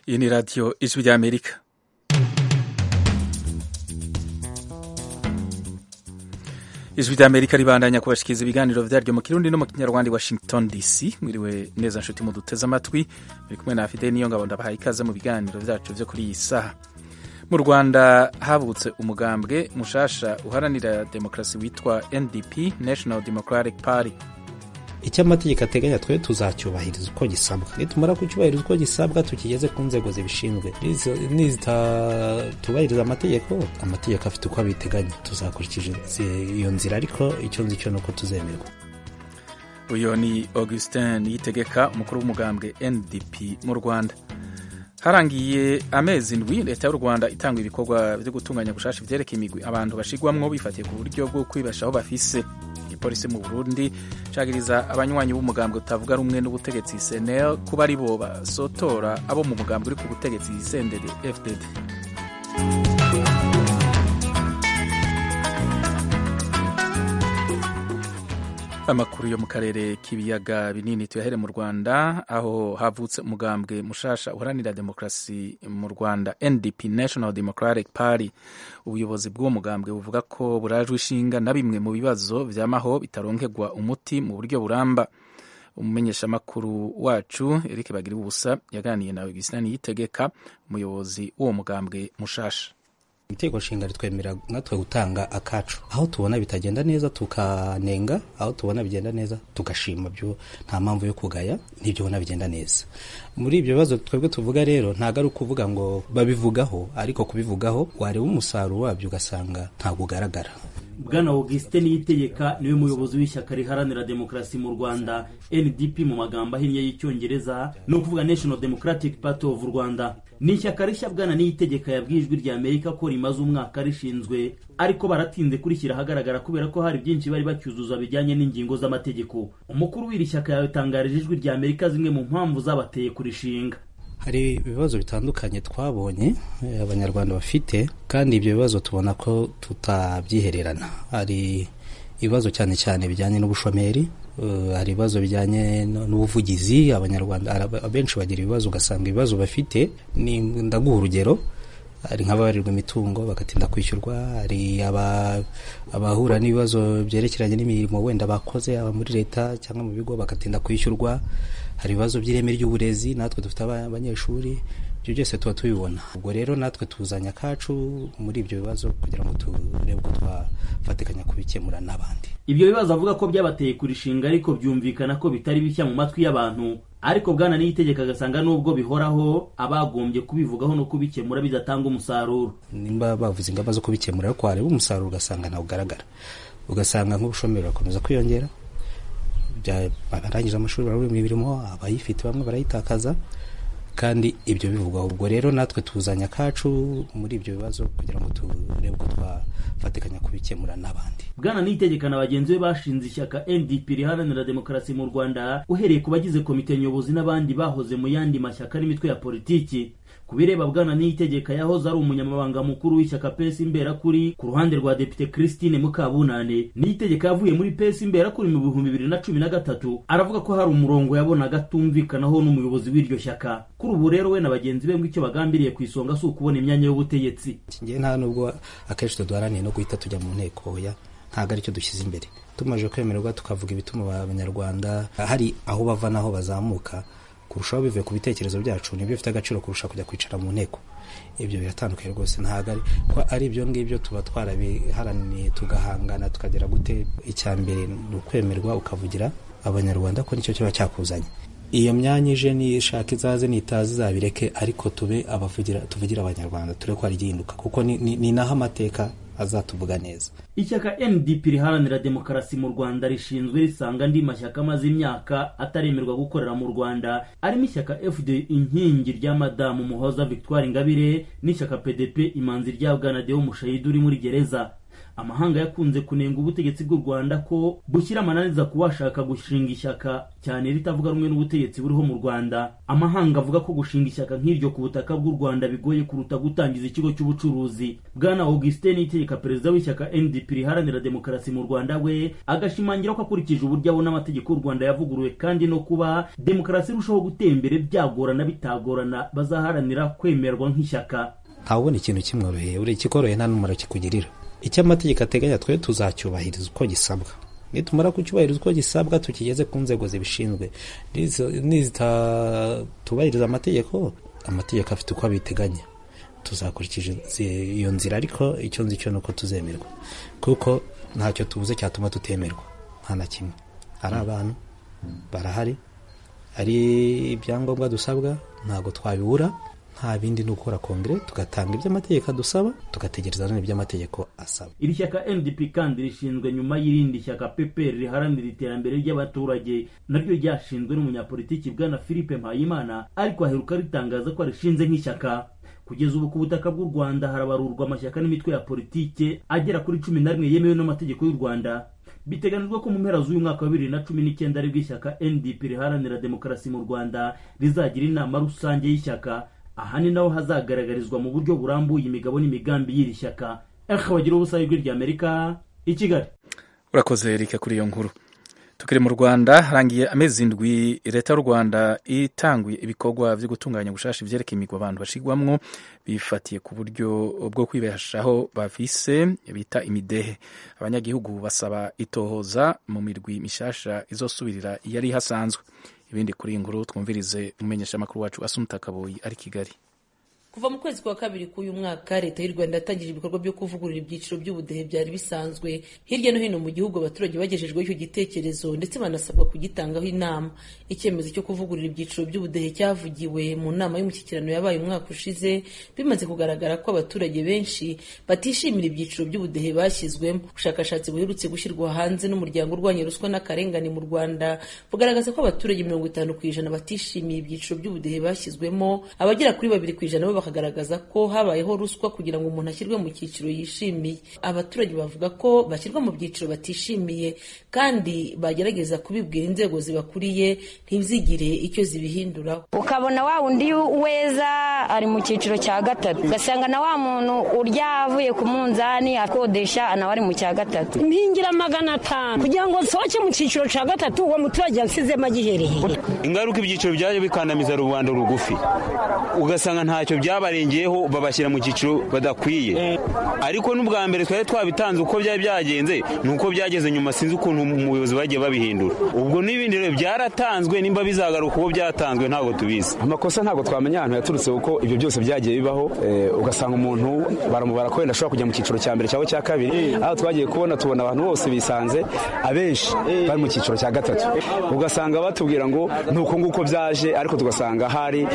Iyi ni radiyo ijwi ry'Amerika. ijwi ry'amerika ribandanya kubashikiriza ibiganiro byaryo mu kirundi no mu kinyarwanda i washington dc mwiriwe neza nshuti muduteze amatwi muri kumwe na fide niyo ngabo ndabahaye ikaze mu biganiro byacu byo kuri iyi saha mu rwanda havutse umugambwe mushasha uharanira demokarasi witwa ndp national democratic party icyo amategeko ateganya twe tuzacyubahiriza uko gisabwa nitumara kucyubahiriza uko gisabwa tukigeze ku nzego zibishinzwe nizitatubahiriza amategeko amategeko afite uko abiteganya tuzakurikiza iyo nzira ariko icyo nzi cyo ni uko tuzemerwa uyu ni augustin yitegeka umukuru w'umugambwe ndp mu rwanda harangiye amezi ndwi leta y'u rwanda itanga ibikorwa byo gutunganya gushasha ibyereka imigwi abantu bashigwamwo bifatiye ku buryo bwo kwibeshaho bafise igipolisi mu burundi cagiriza abanywanyi b'umugambwe utavuga rumwe n'ubutegetsi senel kuba ari bo basotora abo mu mugambwe uri ku butegetsi sendede fdd amakuru yo mu karere k'ibiyaga binini tuyahere mu rwanda aho havutse umugambwe mushasha uharanira demokarasi mu rwanda ndp national democratic party ubuyobozi bw'uwo mugambwe buvuga ko burajwe ishinga na bimwe mu bibazo by'amaho bitaronkerwa umuti mu buryo buramba umumenyeshamakuru wacu eric bagira ubusa yaganiye nawe gisani yitegeka umuyobozi w'uwo mugambwe mushasha itegeko nshinga ritwemerera natwe gutanga akacu aho tubona bitagenda neza tukanenga aho tubona bigenda neza tugashima byo nta mpamvu yo kugaya n'ibyo ubona bigenda neza muri ibyo bibazo twebwe tuvuga rero ntabwo ari ukuvuga ngo babivugaho ariko kubivugaho wareba umusaruro wabyo ugasanga ntabwo ugaragara bwana augustin niyitegeka niwe muyobozi w'ishyaka riharanira demokarasi mu rwanda ndp mu magambo ahinnye y'icyongereza ni ukuvuga national democratic party of rwanda ni ishyaka rishya bwana niyitegeka yabwiye ijwi rya amerika ko rimaze umwaka rishinzwe ariko baratinze kurishyira ahagaragara kubera ko hari byinshi bari bacyuzuza bijyanye n'ingingo z'amategeko umukuru w'iri shyaka yatangarije ijwi rya amerika zimwe mu mpamvu zabateye kurishinga hari ibibazo bitandukanye twabonye abanyarwanda bafite kandi ibyo bibazo tubona ko tutabyihererana hari ibibazo cyane cyane bijyanye n'ubushomeri hari ibibazo bijyanye n'ubuvugizi abanyarwanda benshi bagira ibibazo ugasanga ibibazo bafite ni ndaguha urugero hari nk'ababarirwa imitungo bagatinda kwishyurwa hari abahura n'ibibazo byerekeranye n'imirimo wenda bakoze aba muri leta cyangwa mu bigo bagatinda kwishyurwa hari ibibazo by'ireme ry'uburezi natwe dufite abanyeshuri ibyo byose tuba tubibona ubwo rero natwe tuzanya akacu muri ibyo bibazo kugira ngo turebe ko twafatikanya kubikemura n'abandi ibyo bibazo avuga ko byabateye kurishinga ariko byumvikana ko bitari bishya mu matwi y'abantu ariko bwana niyitegeka agasanga nubwo bihoraho abagombye kubivugaho no kubikemura bidatanga umusaruro nimba bavuze ingamba zo kubikemura ariko wareba umusaruro ugasanga ntabwo ugaragara ugasanga nk'ubushomeri burakomeza kwiyongera barangije amashuri barabura imirimo abayifite bamwe barayitakaza kandi ibyo bivugwaho ubwo rero natwe tuzanya akacu muri ibyo bibazo kugira ngo turebe ko twafatikanya kubikemura n'abandi bwana niyitegeka na bagenzi be bashinze ishyaka ndp riharanira demokarasi mu rwanda uhereye ku bagize komite nyobozi n'abandi bahoze mu yandi mashyaka n'imitwe ya politiki ku bireba bwana niyitegeka yahoze ari umunyamabanga mukuru w'ishyaka pesi imberakuri ku ruhande rwa depite christine mukabunane niyitegeka yavuye muri pesi imberakuri mu bihumbi bibiri na cumi na gatatu aravuga ko hari umurongo yabonaga atumvikanaho n'umuyobozi w'iryo shyaka kuri ubu rero we na bagenzi be icyo bagambiriye ku isonga si ukubona imyanya y'ubutegetsi ngewe nta nubwo akenshi tuduharaniye no guhita tujya mu nteko ya ntabwo aricyo dushyize imbere tumaze kwemererwa tukavuga ibituma abanyarwanda hari aho bava n'aho bazamuka kurushaho bivuye ku bitekerezo byacu nibyo bifite agaciro kurusha kujya kwicara mu nteko ibyo biratandukanye rwose ntabwo ari ibyo ngibyo tuba twarabiharaniye tugahangana tukagera gute icya mbere ni ukwemerwa ukavugira abanyarwanda ko nicyo kiba cyakuzanye iyo myanya ije nishaka izaze nitazi izabireke ariko tube abavugira tuvugira abanyarwanda turebe ko hari igihinduka kuko ni naho amateka azatuvuga neza ishyaka ndp riharanira demokarasi mu rwanda rishinzwe risanga andi mashyaka amaze imyaka ataremerwa gukorera mu rwanda arimo ishyaka fd inkingi rya madamu muhoza victoire ingabire n'ishyaka pdp imanzi rya bwana deo mushayidu uri muri gereza amahanga yakunze kunenga ubutegetsi bw'u rwanda ko bushyira amananiza ku bashaka gushinga ishyaka cyane ritavuga rumwe n'ubutegetsi buriho mu rwanda amahanga avuga ko gushinga ishyaka nk'iryo ku butaka bw'u rwanda bigoye kuruta gutangiza ikigo cy'ubucuruzi bwana augustin itegeka perezida w'ishyaka ndp riharanira demokarasi mu rwanda we agashimangira ko akurikije uburyo abona amategeko y'u rwanda yavuguruwe kandi no kuba demokarasi irushaho gutera imbere byagorana bitagorana bazaharanira kwemerwa nk'ishyaka ntawubona ikintu kimworoheye buri ikikoroheye nta n'umumaro kikugirira icyo amategeko ateganya twe tuzacyubahiriza uko gisabwa nitumara kucyubahiriza uko gisabwa tukigeze ku nzego zibishinzwe nizitatubahiriza amategeko amategeko afite uko abiteganya tuzakurikiza iyo nzira ariko icyo nzi cyo ni uko tuzemerwa kuko ntacyo tubuze cyatuma tutemerwa nta na kimwe ari abantu barahari ari ibyangombwa dusabwa ntabwo twabibura nta bindi ni ukora kongere tugatanga ibyo amategeko adusaba tugategereza n'ibyo amategeko asaba iri shyaka ndp kandi rishinzwe nyuma y'irindi shyaka peperi riharanira iterambere ry'abaturage naryo ryashinzwe n'umunyapolitiki bwana philippe mpayimana ariko aheruka ritangaza ko arishinze nk'ishyaka kugeza ubu ku butaka bw'u rwanda harabarurwa amashyaka n'imitwe ya politike agera kuri cumi na rimwe yemewe n'amategeko y'u rwanda biteganijwe ko mu mpera z'uyu mwaka wa bibiri na cumi n'icyenda aribwo ishyaka ndp riharanira demokarasi mu rwanda rizagira inama rusange y'ishyaka aha ni naho hazagaragarizwa mu buryo burambuye imigabo n'imigambi y'iri shyaka ejo bagira ubusa ijwi ry'amerika i kigali urakoze rika kuri iyo nkuru tukiri mu rwanda harangiye amezi indwi leta y'u rwanda itanguye ibikorwa byo gutunganya gushasha ibyerekeye imigwabano bashigwamwo bifatiye ku buryo bwo kwibeshaho bafise bita imidehe abanyagihugu basaba itohoza mu mirwi mishasha izosubirira yari hasanzwe ibindi kuri iyi nkuru twumvirize umumenyesha amakuru wacu asumuta kaboyi ari kigali kuva mu kwezi kwa kabiri k'uyu mwaka leta y'u rwanda yatangije ibikorwa byo kuvugurura ibyiciro by'ubudehe byari bisanzwe hirya no hino mu gihugu abaturage bagejejweho icyo gitekerezo ndetse banasabwa kugitangaho inama icyemezo cyo kuvugurura ibyiciro by'ubudehe cyavugiwe mu nama y'umushyikirano yabaye umwaka ushize bimaze kugaragara ko abaturage benshi batishimira ibyiciro by'ubudehe bashyizwemo ubushakashatsi buherutse gushyirwa hanze n'umuryango urwanya ruswa n'akarengane mu rwanda bugaragaza ko abaturage mirongo itanu ku ijana batishimiye ibyiciro by'ubudehe bashyizwemo abagera kuri babiri ku ijana bakagaragaza ko habayeho ruswa kugira ngo umuntu ashyirwe mu cyiciro yishimiye abaturage bavuga ko bashyirwa mu byiciro batishimiye kandi bagerageza kubibwira inzego zibakuriye ntizigire icyo zibihinduraho ukabona wa wundi weza ari mu cyiciro cya gatatu ugasanga na wa muntu urya avuye ku munzani akodesha nawe ari mu cya gatatu impingira magana atanu kugira ngo nsohoke mu cyiciro cya gatatu uwo muturage yasizemo agiherereye ingaruka ibyiciro byaje bikandamiza rubanda rugufi ugasanga ntacyo bya barengeyeho babashyira mu cyiciro badakwiye ariko n'ubwa mbere twari twabitanze uko byari byagenze ni uko byageze nyuma sinzi ukuntu umuyobozi bagiye babihindura ubwo n'ibindi rero byaratanzwe nimba bizagaruka uko byatanzwe ntabwo tubizi amakosa ntabwo twamenya ahantu yaturutse kuko ibyo byose byagiye bibaho ugasanga umuntu baramubara ko wenda ashobora kujya mu cyiciro cya mbere cyangwa cya kabiri aho twagiye kubona tubona abantu bose bisanze abenshi bari mu cyiciro cya gatatu ugasanga batubwira ngo ni uko nguko byaje ariko tugasanga hari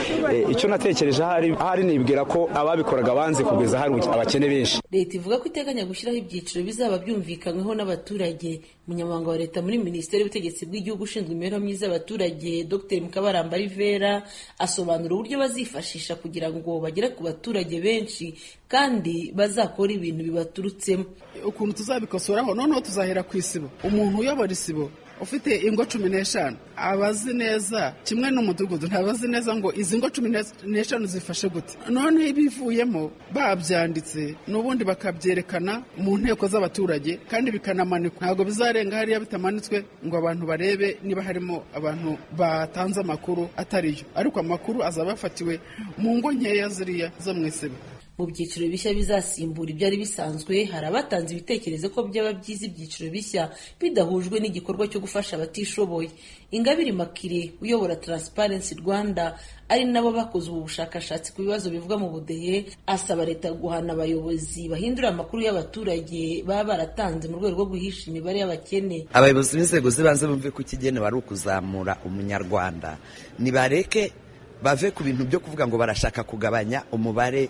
icyo natekereje ahari ahari nibwira ko ababikoraga banze kugeza hari abakene benshi leta ivuga ko iteganya gushyiraho ibyiciro bizaba byumvikanyweho n'abaturage umunyamabanga wa leta muri minisiteri y'ubutegetsi bw'igihugu ushinzwe imibereho myiza y'abaturage dr mukabaramba rivera asobanura uburyo bazifashisha kugira ngo bagere ku baturage benshi kandi bazakora ibintu bibaturutsemo ukuntu tuzabikosoraho noneho tuzahera ku isibo umuntu uyobora isibo ufite ingo cumi n'eshanu abazi neza kimwe n'umudugudu ntabazi neza ngo izi ngo cumi n'eshanu zifashe gute noneho ibivuyemo babyanditse n'ubundi bakabyerekana mu nteko z'abaturage kandi bikanamanikwa ntabwo bizarenga hariya bitamanitswe ngo abantu barebe niba harimo abantu batanze amakuru atariyo ariko amakuru azaba yafatiwe mu ngo nkeya ziriya zo mu isibo mu byiciro bishya bizasimbura ibyari bisanzwe hari abatanze ibitekerezo ko byaba byiza ibyiciro bishya bidahujwe n'igikorwa cyo gufasha abatishoboye ingabire makire uyobora Transparency rwanda ari nabo bakoze ubu bushakashatsi ku bibazo bivuga mu budehe asaba leta guhana abayobozi bahindura amakuru y'abaturage baba baratanze mu rwego rwo guhisha imibare y'abakene abayobozi b'inzego z'ibanze bumve ko ikigenewe ari ukuzamura umunyarwanda nibareke bave ku bintu byo kuvuga ngo barashaka kugabanya umubare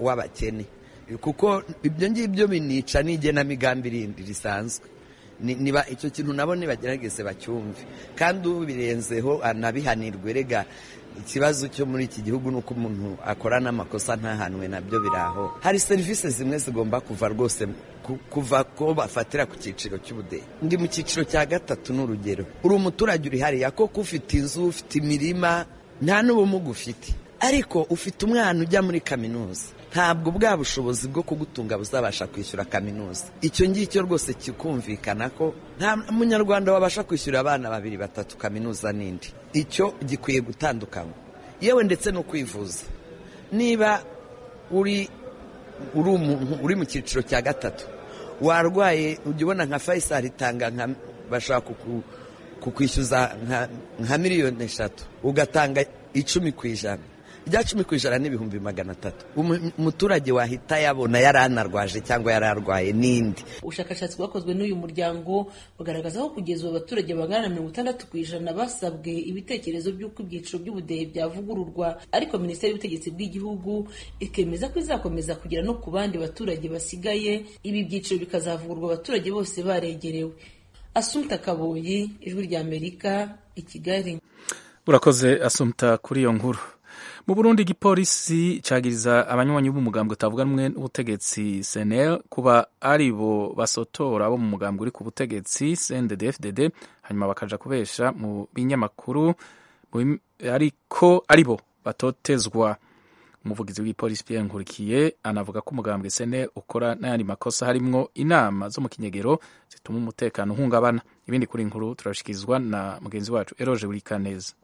w'abakene kuko ibyo ngibyo binica n'igenamigambi rindi risanzwe niba icyo kintu nabo nibagerageze bacyumve kandi ubirenzeho anabihanirwe rega ikibazo cyo muri iki gihugu ni uko umuntu akora n'amakosa ntahanwe nabyo biraho hari serivisi zimwe zigomba kuva rwose kuva ko bafatira ku cyiciro cy'ubudehe ndi mu cyiciro cya gatatu ni urugero uri umuturage uri hariya koko ufite inzu ufite imirima nta n'ubumuga ufite ariko ufite umwana ujya muri kaminuza ntabwo bwa bushobozi bwo kugutunga buzabasha kwishyura kaminuza icyo ngicyo rwose kikumvikana ko nta munyarwanda wabasha kwishyura abana babiri batatu kaminuza n'indi icyo gikwiye gutandukanywa yewe ndetse no kwivuza niba uri umuntu uri mu cyiciro cya gatatu warwaye ujya ubona nka fayisari itanga nka bashaka kukwishyuza nka miliyoni eshatu ugatanga icumi ku ijana rya cumi ku ijana n'ibihumbi magana atatu umuturage wahita yabona yari anarwaje cyangwa yari arwaye n'indi ubushakashatsi bwakozwe n'uyu muryango bugaragaza ko kugeza ubu abaturage bangana na mirongo itandatu ku ijana basabwe ibitekerezo by'uko ibyiciro by'ubudehe byavugururwa ariko minisiteri y'ubutegetsi bw'igihugu ikemeza ko izakomeza kugera no ku bandi baturage basigaye ibi byiciro bikazavugurwa abaturage bose baregerewe asumta kaboyi ijwi ry'amerika i kigali urakoze asumta kuri iyo nkuru mu burundi igipolisi cyagiriza abanywanyi b'umugambwe utavuga rumwe n'ubutegetsi senel kuba ari bo basotora bo mu mugambwe uri ku butegetsi cndd fdd hanyuma bakaja kubesha mu binyamakuru ariko ari bo batotezwa umuvugizi w'igipolisi pierre nkurikiye anavuga ko umugambwe senel ukora n'ayandi makosa harimwo inama zo mu kinyegero zituma umutekano uhungabana ibindi kuri inkuru turashyikirizwa na mugenzi wacu eroje burikaneza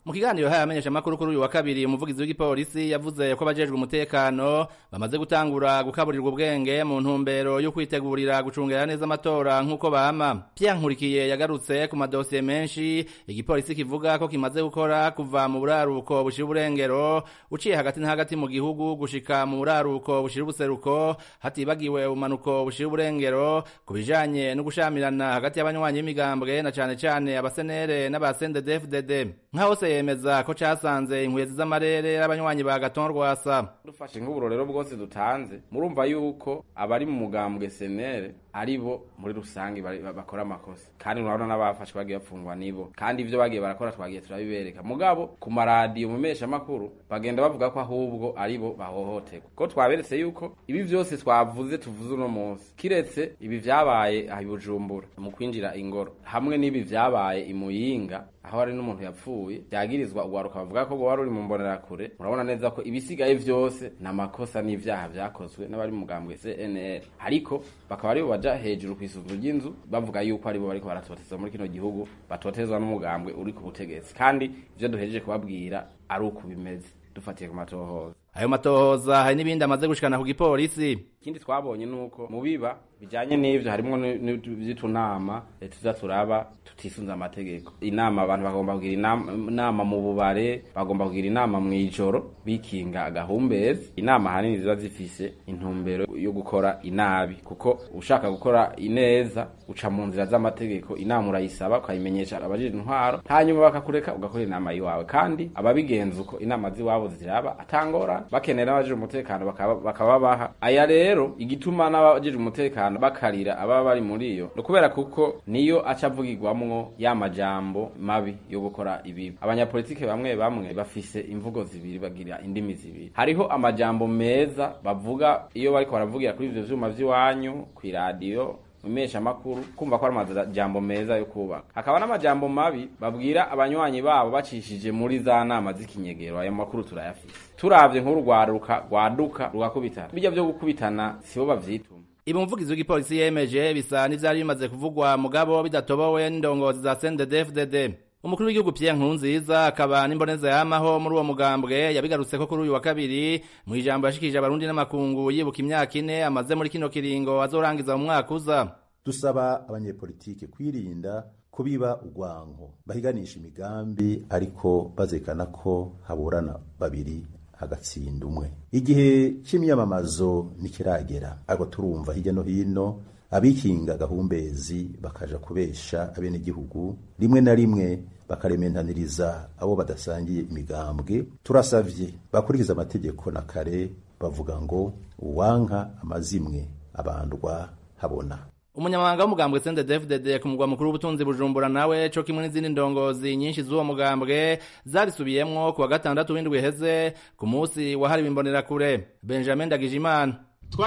mu kiganiro haya amenyesha amakuru kuri uyu wa kabiri umuvugizi w'igipolisi yavuze ko abajejwe umutekano bamaze gutangura gukaburirwa ubwenge mu ntumbero yo kwitegurira gucungira neza amatora nk'uko bama Pierre Nkurikiye yagarutse ku madosiye menshi igipolisi kivuga ko kimaze gukora kuva mu buraruko bushira uburengero uciye hagati na hagati mu gihugu gushika mu buraruko bushira ubuseruko hatibagiwe ubumanuko bushira uburengero ku bijanye no gushamirana hagati y'abanywanyi b'imigambwe na cane cane abasenere n'abasendedefded nka hose yemeza ko casanze inkwezi z'amarere y'abanywanyi ba Gaton Rwasa dufashe nk'uburorero bwose dutanze murumva yuko abari mu mugambwe senere ari bo muri rusange bakora amakosa kandi urabona n'abafashwe bagiye bafungwa nibo kandi ibyo bagiye barakora twagiye turabibereka mugabo ku maradiyo mu mesha makuru bagenda bavuga ko ahubwo ari bo bahohoterwa ko twaberetse yuko ibi byose twavuze tuvuze uno munsi kiretse ibi byabaye aha Bujumbura mu kwinjira ingoro hamwe n'ibi byabaye i Muyinga aho hari n'umuntu yapfuye byagirizwa uwaruka bavuga ko wari uri mu mbonerakure murabona neza ko ibisigaye byose ni amakosa n'ibyaha byakozwe n'abari mu mugambwe CNL ariko bakaba ari bo baja hejuru ku isuku ry'inzu bavuga yuko aribo bariko baratotezwa muri kino gihugu batotezwa n'umugambwe uri ku butegetsi kandi ivyo duhejeje kubabwira ari uko bimeze dufatiye ku matohoza ayo matohoza hari n'ibindi amaze gushikana ku gipolisi ikindi twabonye nuko mu biba bijanye n'ivyo harimo n'utunama tuza turaba tutisunze amategeko inama abantu bagomba kugira inama mu bubare bagomba kugira inama mu ijoro bikinga agahumbezi inama hanini ziba zifise intumbero yo gukora inabi kuko ushaka gukora ineza uca mu nzira z'amategeko inama urayisaba ukayimenyesha abajije intwaro hanyuma bakakureka ugakora inama yiwawe kandi ababigenza uko inama z'iwabo ziraba atangora bakenera n'abajije umutekano bakaba baha aya rero igituma n'abajije umutekano bakarira ababa bari muri iyo ni ukubera kuko niyo aca avugirwamwo ya majambo mabi yo gukora ibibi abanyapolitike bamwe bamwe bafise imvugo zibiri bagira indimi zibiri hariho amajambo meza bavuga iyo bariko baravugira kuri ivyo vyuma vy'iwanyu kw'iradiyo umesha makuru kumva ko ari amajambo meza yo kubaka hakaba n'amajambo mabi babwira abanywanyi babo bacishije muri za nama z'ikinyegero ayo makuru turayafite turavye nk'urwaruka rwaduka rugakubitana bijya vyo gukubitana sibo bavyituma ibi umuvugizi w'igipolisi yemeje bisa n'ivyari bimaze kuvugwa mugabo bidatobowe n'indongozi za CNDD-FDD umukuru w'igihugu Pierre Nkurunziza akaba n'imboneza yamaho muri uwo mugambwe yabigarutse ko kuri uyu wa kabiri mu ijambo yashikije abarundi n'amakungu yibuka imyaka ine amaze muri kino kiringo azorangiza mu mwaka uza dusaba abanyepolitike kwirinda kubiba urwanko bahiganisha imigambi ariko bazekana ko haburana babiri hagatsinda umwe igihe cy'imyamamazo ntikiragera ariko turumva hirya no hino abikinga gahumbezi bakaja kubesha abenegihugu rimwe na rimwe bakarementaniriza abo badasangiye imigambwe turasavye bakurikiza amategeko na kare bavuga ngo uwanka amazimwe abandwa habona umunyamabanga w'umugambwe sende devudede ku mugwa mukuru w'ubutunzi bujumbura nawe cyo kimwe n'izindi ndongozi nyinshi z'uwo mugambwe zarisubiyemo ku wa gatandatu w'indwi iheze ku munsi wahariwe imbonerakure benjamin ndagijimana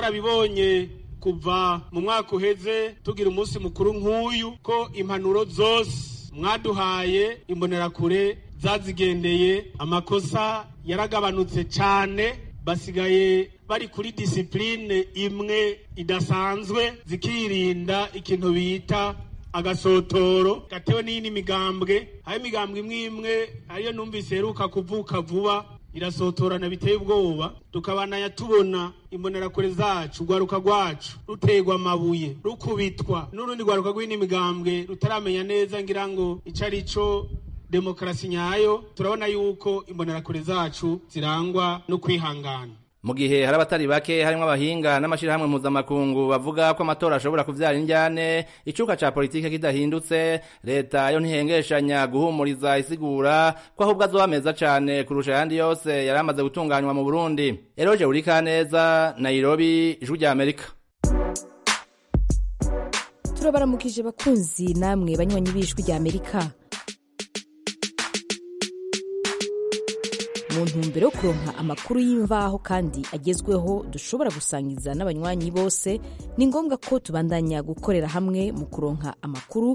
twarabibonye kuva mu mwaka uheze tugira umunsi mukuru nk'uyu ko impanuro zose mwaduhaye imbonerakure zazigendeye amakosa yaragabanutse cyane basigaye bari kuri disipurine imwe idasanzwe zikirinda ikintu bita agasotoro gatewe n'iyindi migambwe aho imigambwe imwe imwe ariyo numvise iheruka kuvuka vuba irasotorana biteye ubwoba tukabanaya tubona imbonerakure zacu urwaruka rwacu ruterwa amabuye rukubitwa n'urundi rwaruka rw'indi migambwe rutaramenya neza ngira ngo icyo ari cyo demokarasi nyayo turabona yuko imbonerakure zacu zirangwa no kwihangana mu gihe hari abatari bake harimo abahinga n'amashyirahamwe mpuzamakungu bavuga ko amatora ashobora kubyara injyane icuka ca politike kidahindutse leta yo ntihengeshanya guhumuriza isigura ko ahubwo azohameza cane kurusha ayandi yose yari amaze gutunganywa mu burundi eroje urikaneza nairobi ijwi rya amerika turabaramukije bakunzi namwe banywanyi b'ijwi rya amerika mu ntumbero yo kuronka amakuru y'imvaho kandi agezweho dushobora gusangiza n'abanywanyi bose ni ngombwa ko tubandanya gukorera hamwe mu kuronka amakuru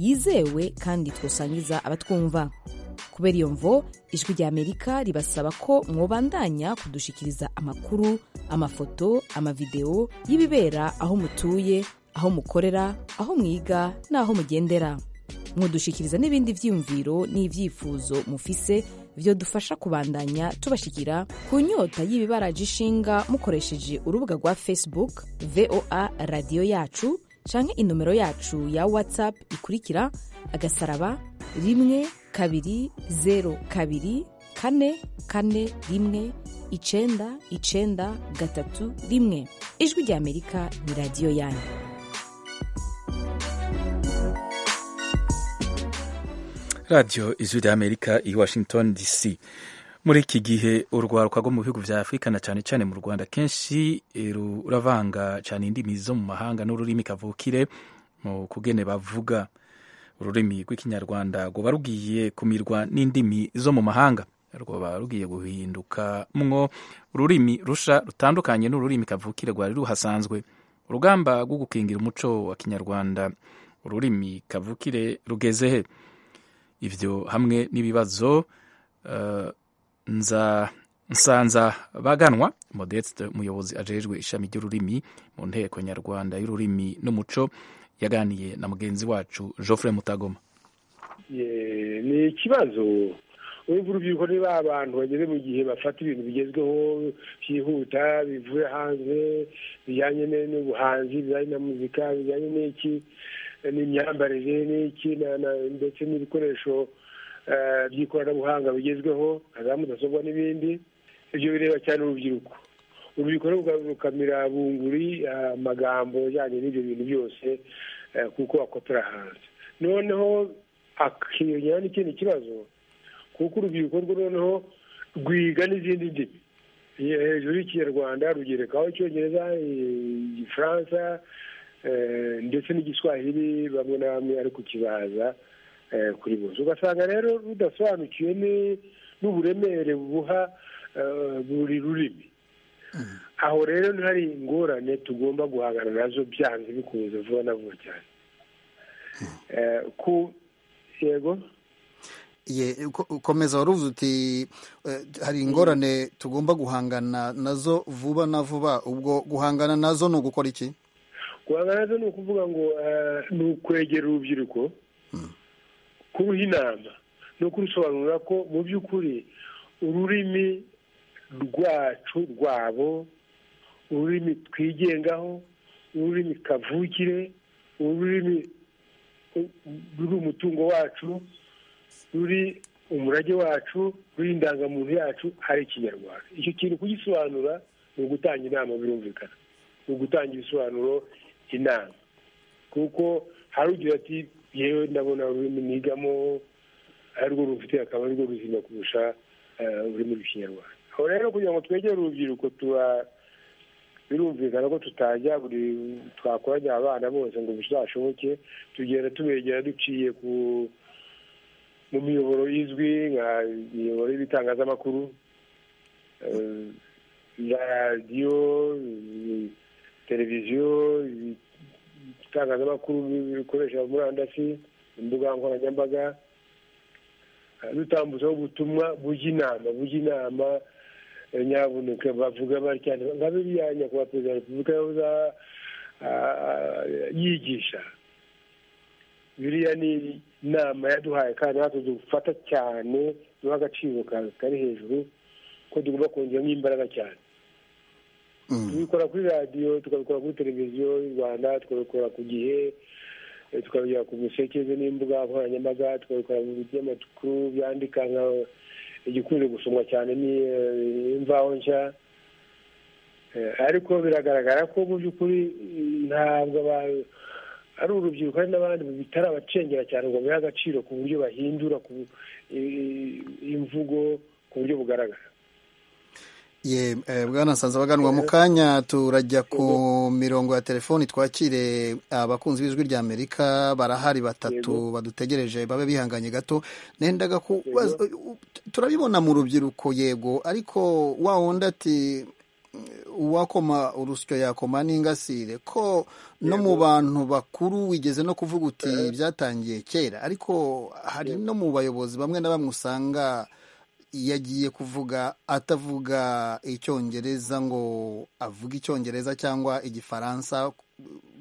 yizewe kandi twosangiza abatwumva kubera iyo mvo ijwi rya amerika ribasaba ko mwobandanya kudushikiriza amakuru amafoto amavidewo y'ibibera aho mutuye aho mukorera aho mwiga n'aho mugendera mwodushikiriza n'ibindi byiyumviro n'ibyifuzo mufise byodufasha kubandanya tubashikira ku nyota y'ibibaraje ishinga mukoresheje urubuga rwa facebook voa radiyo yacu canke inomero yacu ya whatsapp ikurikira agasaraba rimwe kabiri zero kabiri kane kane rimwe icenda icenda gatatu rimwe ijwi rya amerika ni radiyo yanyu radiyo ijwi rya amerika i washington dc muri iki gihe urwaruka rwo mu bihugu bya afurika na cyane cyane mu rwanda kenshi ruravanga cyane indimi zo mu mahanga n'ururimi kavukire mu kugene bavuga ururimi rw'ikinyarwanda rwaba rugiye kumirwa n'indimi zo mu mahanga rwaba rugiye guhinduka mwo ururimi rusha rutandukanye n'ururimi kavukire rwari ruhasanzwe urugamba rwo gukingira umuco wa kinyarwanda ururimi kavukire rugeze he ibyo hamwe n'ibibazo nsanza baganwa modeste umuyobozi ajejwe ishami ry'ururimi mu nteko nyarwanda y'ururimi n'umuco yaganiye na mugenzi wacu Geoffrey mutagoma ni ikibazo wumva urubyiruko niba abantu bageze mu gihe bafata ibintu bigezweho byihuta bivuye hanze bijyanye n'ubuhanzi bijyanye na muzika bijyanye n'iki n'imyambarire n'iki ndetse n'ibikoresho by'ikoranabuhanga bigezweho nka za mudasobwa n'ibindi ibyo bireba cyane urubyiruko urubyiruko rukamira bunguri amagambo ajyanye n'ibyo bintu byose kuko akotora hanze noneho hakiyongeraho n'ikindi kibazo kuko urubyiruko rwo noneho rwiga n'izindi ndimi hejuru y'ikinyarwanda rugerekaho icyongereza igifaransa ndetse n'igiswahili bamwe na bamwe ari kukibaza kuri bose ugasanga rero rudasobanukiwe n'uburemere buha buri rurimi aho rero hari ingorane tugomba guhangana nazo byanze bikunze vuba na vuba cyane ku yego ukomeza wari uvuze uti hari ingorane tugomba guhangana nazo vuba na vuba ubwo guhangana nazo ni ugukora iki guhangana ni ukuvuga ngo ni ukwegera urubyiruko kuruha inama no kurusobanurira ko mu by'ukuri ururimi rwacu rwabo ururimi twigengaho ururimi kavukire ururimi ruri umutungo wacu ruri umurage wacu ruri indangamuntu yacu ari ikinyarwanda icyo kintu kugisobanura ni ugutanga inama birumvikana ni ugutanga ibisobanuro inama kuko hari ugira ati yewe ndabona ururimi nigamo arirwo rufite akaba arirwo ruzima kurusha ururimi rw'ikinyarwanda aho rero kugira ngo twegere urubyiruko tuba birumvikana ko tutajya buri twakoranya abana bose ngo bizashoboke tugenda tubegera duciye ku mu miyoboro izwi nka miyoboro y'ibitangazamakuru eh, radiyo eh, televiziyo ibitangazamakuru bikoresha murandasi imbuga nkoranyambaga eh, dutambutsaho ubutumwa bujya inama bujya inama eh, nyabuneka bavuga batya nka biriya nyakubahwa perezida wa repubulika yahoze ah, yigisha biriya ni inama yaduhaye kandi natwe dufata cyane duha agaciro kari hejuru ko tugomba kongeramo imbaraga cyane tubikora kuri radiyo tukabikora kuri televiziyo y'u rwanda tukabikora ku gihe tukabigera ku musekeze n'imbuga nkoranyambaga tukabikora mu binyamakuru byandika nka igikunze gusomwa cyane ni imvaho nshya ariko biragaragara ko mu by'ukuri ntabwo abantu ari urubyiruko hari n'abandi bitarabacengera cyane ngo babihe agaciro ku buryo bahindura imvugo ku buryo bugaragara ye bwana nsanze abaganwa mu kanya turajya ku mirongo ya telefoni twakire abakunzi b'ijwi rya amerika barahari batatu badutegereje babe bihanganye gato nendaga turabibona mu rubyiruko yego ariko wa wundi ati uwakoma urusyo yakoma n'ingasire ko no mu bantu bakuru wigeze no kuvuga uti byatangiye kera ariko hari no mu bayobozi bamwe na bamwe usanga yagiye kuvuga atavuga icyongereza ngo avuge icyongereza cyangwa igifaransa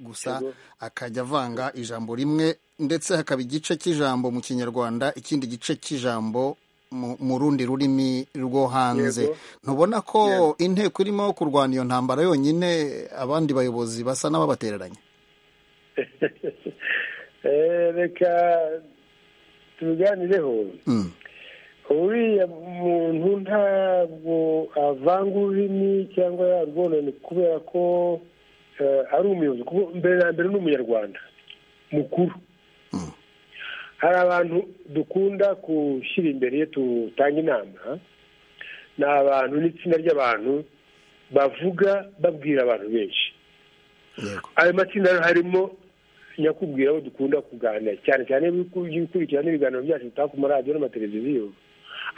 gusa akajya avanga ijambo rimwe ndetse hakaba igice cy'ijambo mu kinyarwanda ikindi gice cy'ijambo mu rundi rurimi rwo hanze ntubona ko inteko irimo kurwana iyo ntambara yonyine abandi bayobozi basa n'ababatereranya reka tubiganireho uriya muntu ntabwo avanga ururimi cyangwa yarwonane kubera ko ari umuyobozi kuko mbere na mbere ni umunyarwanda mukuru hari abantu dukunda gushyira imbere iyo tutanga inama ni abantu n'itsinda ry'abantu bavuga babwira abantu benshi ayo matsinda harimo nyakubwira abo dukunda kuganira cyane cyane gukurikirana ibiganiro byacu bitaha ku maradiyo n'amateleviziyo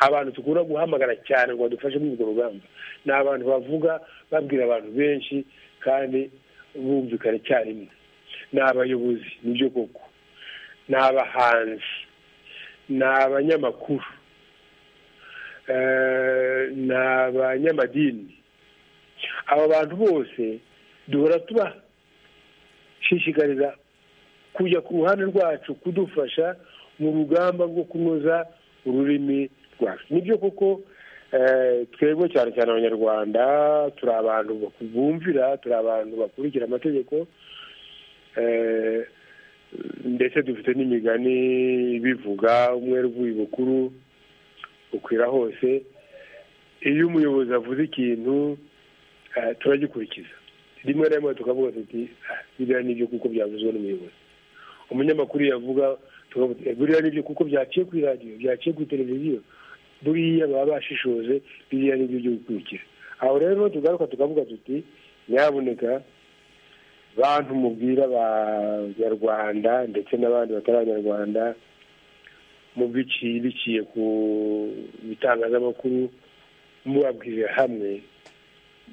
abantu dukunda guhamagara cyane ngo badufashe muri urwo rugamba ni abantu bavuga babwira abantu benshi kandi bumvikana icyarimwe ni abayobozi nibyo koko ni abahanzi ni abanyamakuru ni abanyamadini aba bantu bose duhora tubashishikariza kujya ku ruhande rwacu kudufasha mu rugamba rwo kunoza ururimi rwacu nibyo koko twebwe cyane cyane abanyarwanda turi abantu bumvira turi abantu bakurikira amategeko ndetse dufite n'imigani bivuga umwe uvuye bukuru ukwira hose iyo umuyobozi avuze ikintu turagikurikiza rimwe na rimwe tukavuga tuti biriya nibyo kuko byavuzwe n'umuyobozi umunyamakuru yavuga buriya nibyo kuko byaciye ku iradiyo byaciye ku televiziyo buriya baba bashishoje biriya nibyo byo gukurikira aho rero tugaruka tukavuga tuti nyaboneka bantu mubwira abanyarwanda ndetse n'abandi batari abanyarwanda mu biciye biciye ku bitangazamakuru mubabwirira hamwe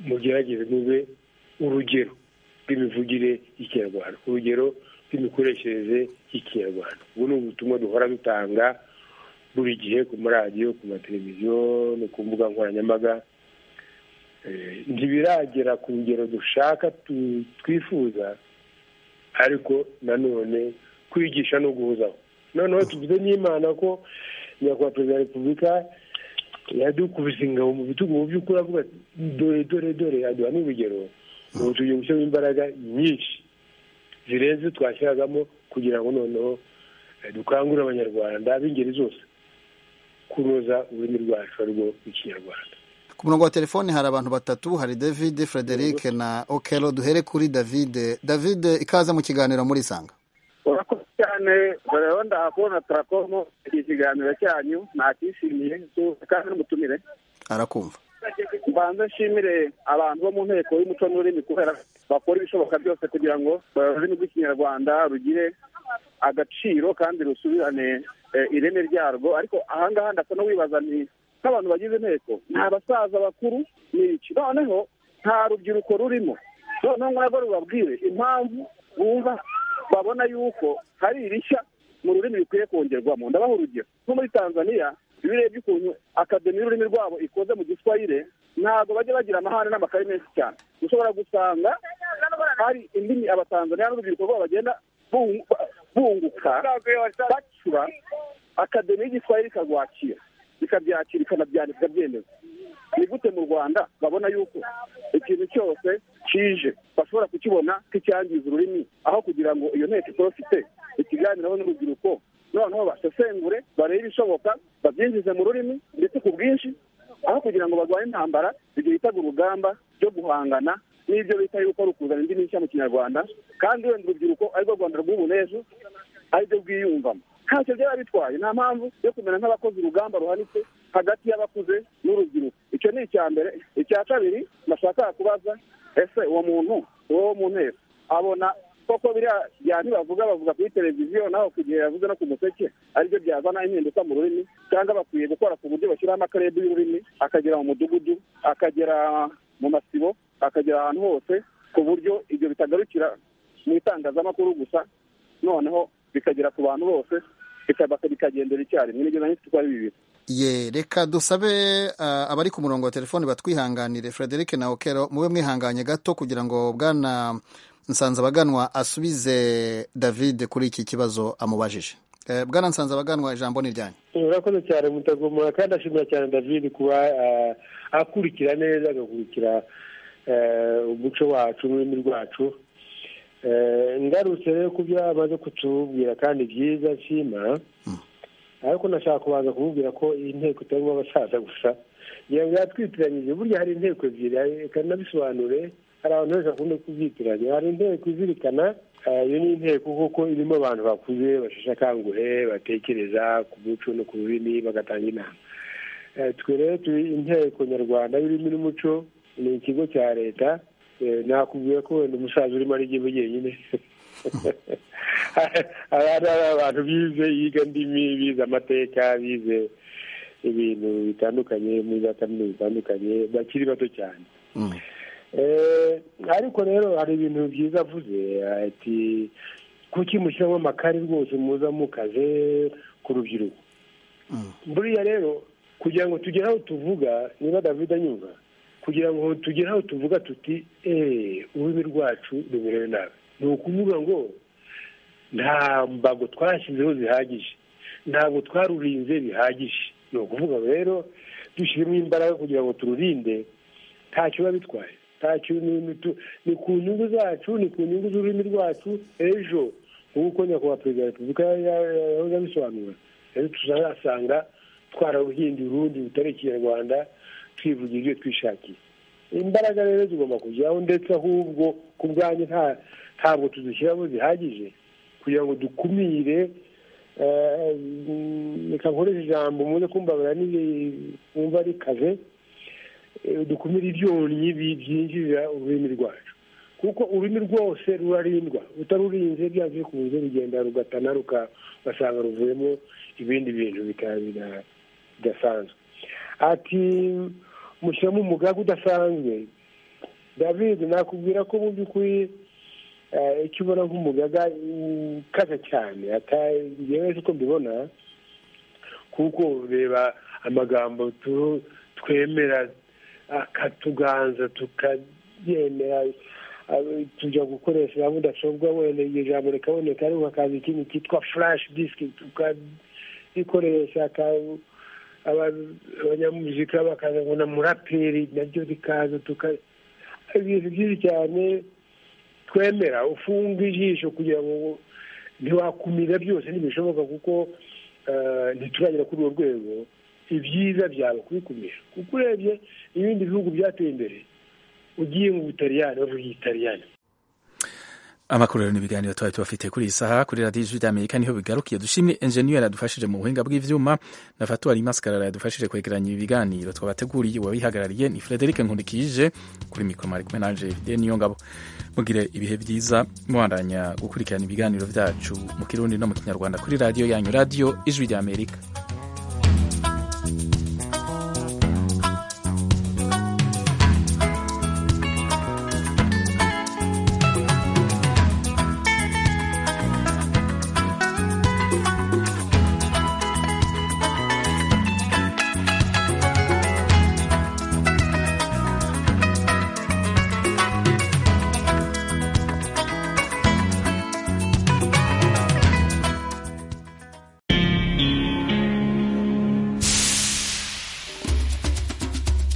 mugerageze mube urugero rw'imivugire y'ikinyarwanda urugero rw'imikoreshereze y'ikinyarwanda ubu ni ubutumwa duhora dutanga buri gihe ku maradiyo ku mateleviziyo no ku mbuga nkoranyambaga ntibiragera ku rugero dushaka twifuza ariko nanone kwigisha no guhuzaho noneho tuvuze n'imana ko nyakubahwa perezida wa repubulika yadukubise ingabo mu bitugu mu by'ukuri avuga dore dore dore aduha n'urugero ubu tugiye gushyiramo imbaraga nyinshi zirenze twashyiragamo kugira ngo noneho dukangurire abanyarwanda b'ingeri zose kunoza ururimi rwacu arwo ikinyarwanda ku murongo wa telefoni hari abantu batatu hari david frederic na okelo duhere kuri david david ikaze mu kiganiro muri sanga urakoze cyane rero ndakubona turakomo iki kiganiro cyanyu nakishimiye kandi n'umutumire arakumva mbanze nshimire abantu bo mu nteko y'umuco n'ururimi kubera bakora ibishoboka byose kugira ngo ururimi rw'ikinyarwanda rugire agaciro kandi rusubirane eh, ireme ryarwo ariko ahangaha ndakona wibaza ni nk'abantu bagize inteko ni abasaza bakuru ni iki noneho nta rubyiruko rurimo noneho ntabwo rubabwire impamvu bumva babona yuko hari irishya mu rurimi rukwiye kongerwamo ndabaha urugero nko muri tanzaniya iyo urebye ukuntu akademi y'ururimi rwabo ikoze mu giswahire ntabwo bajya bagira amahane n'amakaye menshi cyane ushobora gusanga hari indimi abatanzaniya n'urubyiruko rwabo bagenda bungu- bunguka bacura akademi y'igiswahire ikarwakira ikabyakira ikanabyandika ikabyemeza ni gute mu rwanda babona yuko ikintu cyose kije bashobora kukibona nk'icyangiza ururimi aho kugira ngo iyo nteko itorofite ikiganiraho n'urubyiruko noneho basesengure barebe ibishoboka babyinjize mu rurimi ndetse ku bwinshi aho kugira ngo barwanye intambara ibyo bitaga urugamba ryo guhangana n'ibyo bita yuko ari ukuzana indimi nshya mu kinyarwanda kandi wenda urubyiruko arirwo rwanda rw'ubu n'ejo aribyo rwiyumvamo ntacyo byaba bitwaye nta mpamvu yo kumera nk'abakoze urugamba ruhanitse hagati y'abakuze n'urubyiruko icyo ni icya mbere icya kabiri nashaka kubaza ese uwo muntu uwo mu nteko abona koko biriya bya ntibavuga bavuga kuri televiziyo naho ku gihe yavuze no ku museke aribyo byazana impinduka mu rurimi cyangwa bakwiye gukora ku buryo bashyiraho amakarede y'ururimi akagera mu mudugudu akagera mu masibo akagera ahantu hose ku buryo ibyo bitagarukira mu itangazamakuru gusa noneho bikagera ku bantu bose bikaba- bikagendera icyarimwe nibyo nanjye tuko ari bibiri ye reka dusabe ah, abari ku murongo wa telefoni batwihanganire frederic na okero mube mwihanganye gato kugira ngo bwana nsanzabaganwa asubize david kuri iki kibazo amubajije Eh, bwana nsanzabaganwa ijambo ni ryanyu urakoze cyane mutagomora kandi ashimira cyane david kuba eh, akurikira neza agakurikira eh, umuco wacu n'ururimi rwacu Eh, ngarutse rero ku byo amaze kutubwira kandi byiza nshima ariko nashaka kubanza kumubwira ko iyi nteko itarimo abasaza gusa yewe yatwitiranyije burya hari inteko ebyiri hari- reka nabisobanure hari abantu benshi bakunda kubyitiranya hari inteko izirikana eh, iyo ni inteko kuko irimo abantu bakuze basheshe akanguhe batekereza ku muco no ku rurimi bagatanga inama Eh, twe rero turi inteko nyarwanda y'ururimi n'umuco ni ikigo cya leta Eh, nakubwiye ko wenda umusaza urimo ari igihugu wenyine abana ari abantu bize yiga ndimi bize amateka bize ibintu bitandukanye muri za kaminuza zitandukanye bakiri bato cyane Eh, ariko rero hari ibintu byiza avuze ati kuki mushyiramo amakari rwose muza mukaze ku rubyiruko buriya rero kugira ngo tugere aho tuvuga niba david anyumva kugira ngo tugere aho tuvuga tuti eee ururimi rwacu rumerewe nabi ni ukuvuga ngo nta mbago twashyizeho zihagije ntabwo twarurinze bihagije ni ukuvuga rero dushyiremo imbaraga kugira ngo tururinde ntacyo biba bitwaye ntacyo ni- ni tu- ni ku nyungu zacu ni ku nyungu z'ururimi rwacu ejo nk'uko nyakubahwa perezida wa repubulika ya- ya- ya- yahoze abisobanura rero tuzasanga twararuhinduye urundi rutari ikinyarwanda twivugira ibyo twishakiye imbaraga rero zigomba kujyaho ndetse ahubwo ku bwanyu nta ntabwo tuzishyiramo zihagije kugira ngo dukumire eh, mm, reka nkoreshe ijambo muze kumbabarira n'ibi- mwumva ari kaze eh, dukumire ibyonnyi bi- byinjiza ururimi rwacu kuko ururimi rwose rurarindwa utarurinze byanze bikunze rugenda rugatana rugasanga ruvuyemo ibindi bintu bika- bina- bidasanzwe ati mushyiramo umugaga udasanzwe david nakubwira ko mu by'ukuri eh, icyo ubona nk'umugaga ukaze cyane ata- njyewe uko mbibona kuko reba amagambo tu- twemera akatuganza tukayemera eh, tujya gukoresha za mudasobwa wenda iryo jambo rikaboneka ariko hakaza ikindi cyitwa flash disk tukarikoresha ka- aba- abanyamuzika bakaza ngo na muraperi naryo rikaza tuka ibintu byinshi cyane twemera ufunga ijisho kugira ngo ntiwakumira byose ntibishoboka kuko eh, ntituragera kuri urwo rwego ibyiza byaba kubikumira kuko urebye ibindi bihugu byateye imbere ugiye mu butaliyani bavuga igitaliyani amakuru rero n'ibiganiro twari tubafite kuri iyi saha kuri radiyo ijwi ry'amerika niho bigarukiye dushimye enjeniyeri adufashije mu buhinga bw'ivyuma na fatuwari maskarara yadufashije kwegeranya ibi biganiro twabateguriye uwabihagarariye ni frederic nkundikije kuri mikoro mari kumwe nanje fide niyo ngabo mugire ibihe byiza mubandanya gukurikirana ibiganiro byacu mu kirundi no mu kinyarwanda kuri radiyo yanyu radiyo ijwi ry'amerika